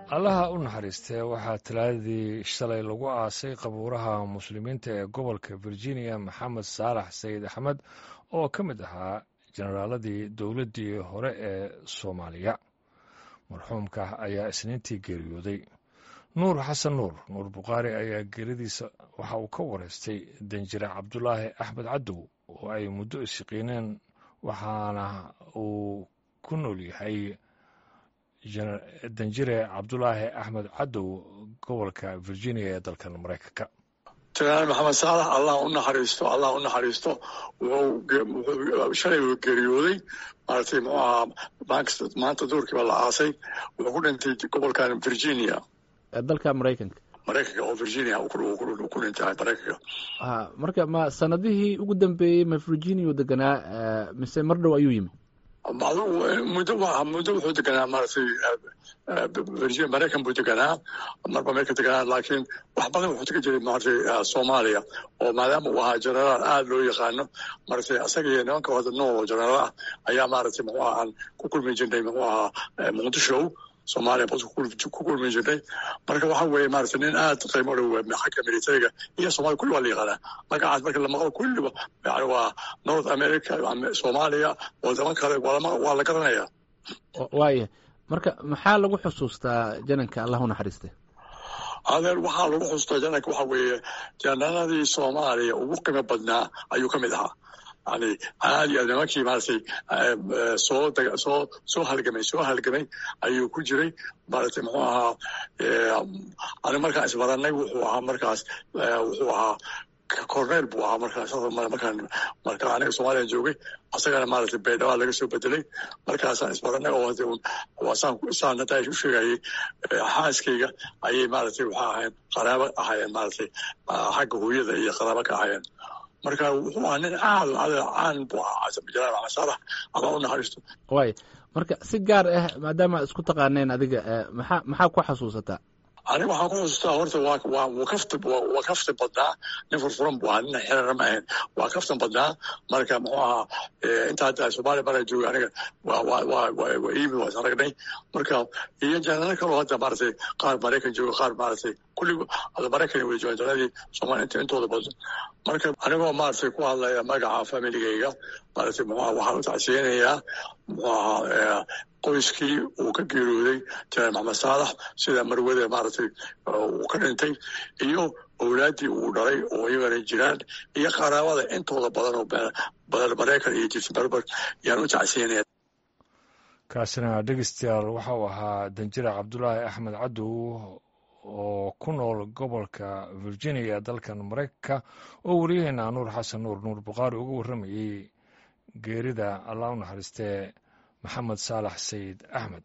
allaha u naxariistee waxaa talaadadii shalay lagu aasay qabuuraha muslimiinta ee gobolka virginia maxamed saalax sayid axmed oo ka mid ahaa jenaraaladii dowladdii hore ee soomaaliya marxuumka ayaa isniintii geeriyooday nuur xasan nuur nuur bukhaari ayaa geeridiisa waxa uu ka wareystay danjire cabdulaahi axmed cadow oo ay muddo isyaqiineen waxaana uu ku nool yahay danjire cabdulaahi axmed cadow gobolka virginia ee dalkan maraykanka jenaraal maxamed saalax allah u naxariisto allah u naxariisto wuxuu shalay uu geeriyooday maaragtay muxuu ahaa maanta duurkiiba la aasay wuxuu ku dhintay gobolkan virginia dalka maraykanka maraykanka oo virginia ku dhintay maraykanka marka ma sanadihii ugu dambeeyey ma virginia deganaa mise mar dhow ayuu yimi muddo muddo wuxuu deganaa maaragtay virginia maraykan buu deganaa marba meelka deganaa laakiin wax badan wuxuu tegi jiray maaragtay soomaaliya oo maadaama uu ahaa jenaraal aada loo yaqaano maaragtay isaga iyo nimanka wada nool oo jenaraal ah ayaa maaragtay muxuu ahaa aan ku kulmi jirnay muxuu ahaa muqdisho soomaaliya bas ku kulmi jirnay marka waxa weeye maaragtay nin aad qiimo dhow xagga militariga iyo soomaliya kulli waa la yaqaanaa magacaas marka la maqlo kulliba yani waa north america soomaaliya wadamo kale waa la garanaya waaya marka maxaa lagu xusuustaa jananka allah u naxariiste adeer waxaa lagu xusuustaa jananka waxa weeye jananadii soomaaliya ugu qiimo badnaa ayuu ka mid ahaa yani aad iyo aad nimankii maaragtay soo soo soo halgamay soo halgamay ayuu ku jiray maaragtay muxuu ahaa ani markaan isbaranay wuxuu ahaa markaas wuxuu ahaa corneel buu ahaa markaas markaan marka aniga soomaaliya joogay asagana maaragtay baydhaba laga soo bedelay markaasaan isbaranay oo saan saan hadda u sheegayay xaaskayga ayay maaragtay waxaa ahayn qaraabo ahaayeen maaragtay xagga hooyada iyo qaraabo ka ahaayeen marka wuxuu ahaa nin aad caan buu ahaa jalaal maxamed saalax ama u naxariisto waay marka si gaar ah maadaama isku taqaaneen adiga maxaa maxaa ku xasuusataa aniga waxaan ku xusuustaa horta waa waa wuu kafti waa kafti badnaa nin furfuran buu ahaa nin xirana ma ahayn waa kaftan badnaa marka muxuu ahaa inta hadda soomaaliya marka jooga aniga waa waa waa waa iimi waa isaragnay marka iyo janano kaloo hadda maaragtay qaar maraykan jooga qaar maaragtay kulli hadda maraykan way joogaan janadii soomaaliya inta intooda badan marka anigoo maaragtay ku hadlaya magaca familigayga maaragtay muxuu ahaa waxaan u tacsiyeynayaa muxuu ahaa qoyskii uu ka geeriyooday jenaraal maxamed saalax sida marwada maaragtay uu ka dhintay iyo owlaaddii uu dhalay oo iyagana jiraan iyo qaraabada intooda badan oo badan maraykan iyo jirta berber yaan u tacsiyanaya kaasina dhegeystayaal waxa uu ahaa danjire cabdulaahi axmed cadow oo ku nool gobolka virginia dalkan maraykanka oo wariyaheena nuur xasan nuur nuur bukhaari uga warramayey geerida allah u naxariistee maxamed saalax sayid axmed